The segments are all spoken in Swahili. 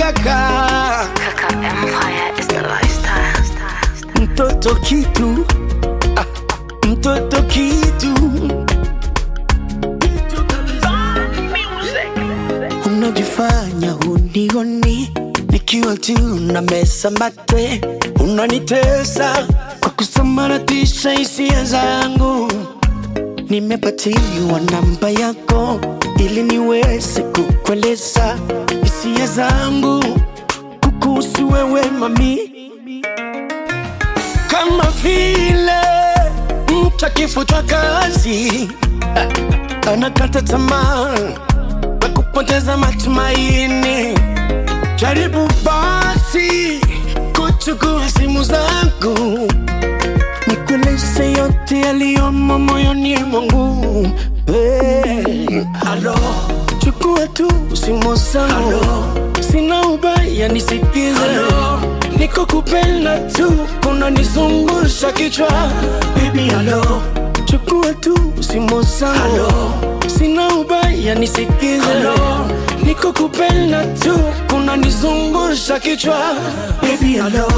kaka Kaka Empire is the lifestyle. mtoto kitu ah, mtoto kitu unajifanya hunioni nikiwa tu na mesa mate unanitesa kwa kusambaratisha hisia zangu nimepatiwa namba yako ili niweze kukueleza hisia zangu kukuhusu wewe mami kama vile mtu akifutwa kazi ah, anakata tamaa na kupoteza matumaini. Jaribu basi kuchukua simu zangu nikueleze yote yaliyomo moyoni mwangu. Hey, halo, chukua tu simu zangu, sina ubaya, nisikize. Niko kupenda tu, kunanizungusha kichwa. Baby, halo, chukua tu simu zangu, sina ubaya, nisikize. Niko kupenda tu, kunanizungusha kichwa. Baby, halo.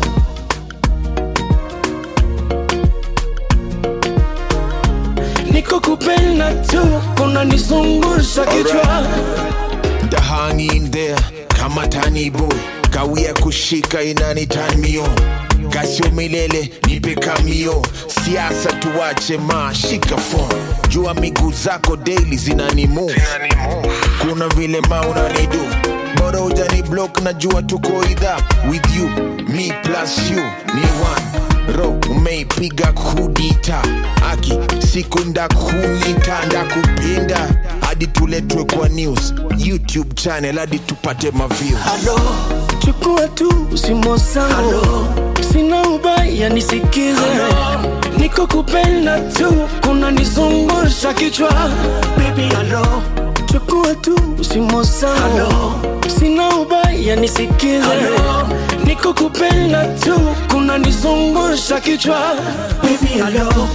Niko kupenda tu, kunanizungusha kichwa. The hang in there kama tani boy kawia kushika inani turn me on kasio milele nipe kamio siasa tuwache ma shika phone jua miguu zako daily zinani move kuna vile ma unanidu bora ujani block na jua tuko idha with you me plus you ni one ro umeipiga kudita aki siku ndakunyita ndakupinda hadi tuletwe kwa news youtube channel hadi tupate maviews Halo, chukua tu simu zangu, sina ubaya, nisikize. Niko kupenda tu, kunanizungusha kichwa. Baby, halo, chukua tu simu zangu, sina ubaya, nisikize. Niko kupenda tu, kunanizungusha kichwa. Baby, halo.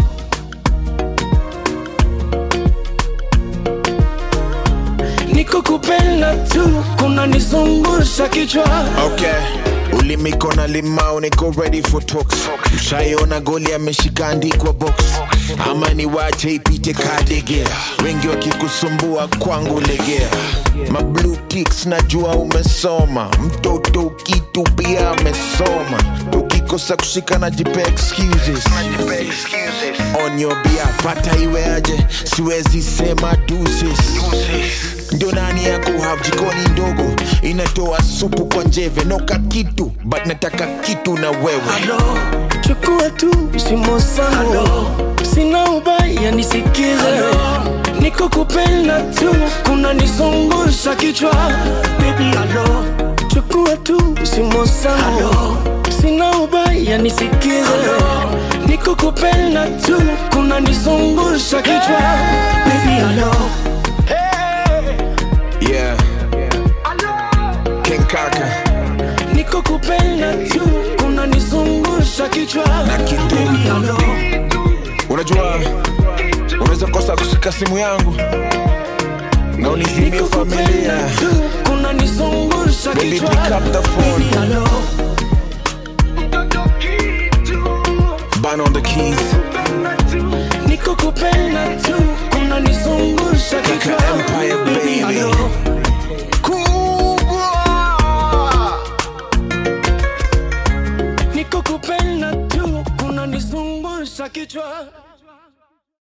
Niko kupenda tu, kunanizungusha kichwa. okay ulimiko na limau niko ready for talks ushaiona goli ameshika andikwa box ama ni wache ipite kadegea wengi wakikusumbua kwangu legea mablue ticks najua umesoma mtoto kitu pia amesoma ukikosa kushika na jipe excuses on your behalf hata iwe aje siwezi sema deuces ndio nani yako have jikoni ndogo inatoa supu kwa njeve noka kitu but nataka kitu na wewe Halo, chukua tu simu zangu, sina ubaya, nisikize. Niko kupenda tu, kunanizungusha kichwa. Baby, halo, chukua tu simu zangu, sina ubaya, nisikize. Niko kupenda tu, kunanizungusha kichwa. Baby, halo. yeah ken kaka Niko kupenda tu, kunanizungusha kichwa. na kitu Halo. unajua unaweza kosa kushika simu yangu na unizimie familia kunanizungusha Baby, kichwa. pick up the phone. Baby, hello. ban on the keys Niko kupenda tu kunanizungusha kichwa. Empire, baby. hello. kubwa Niko kupenda tu kunanizungusha kichwa.